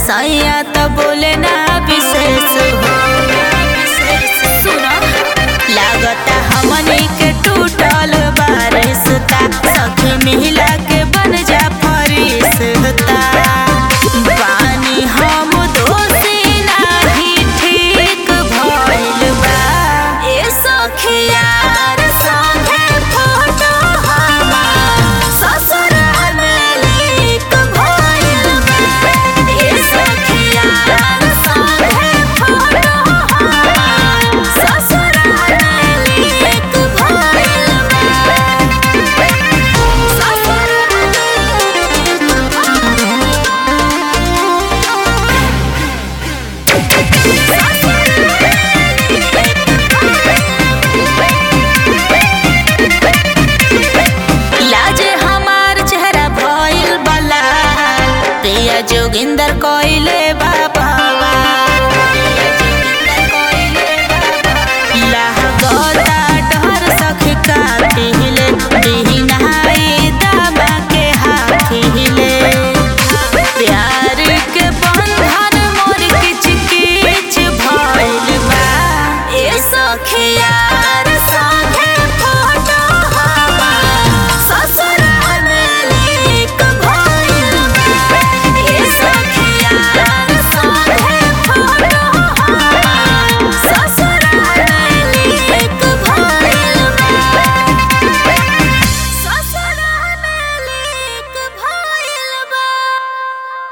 सैया तो बोले ना विशेष हो सुनो लागता हमनी के टूटल बारिशता सखी मिला के बन जा फरिश्ता बानी हम दोषी नाही ठीक भइल बा ए सखियार संगे फोटो हमार ससुराल में लीक भइल बा ए सखियार संगे फोटो हमार ससुराल में लीक भइल बा लाजे हमार चेहरा भइल बला प्रिया जोगिंदर कोइले बाबा लागल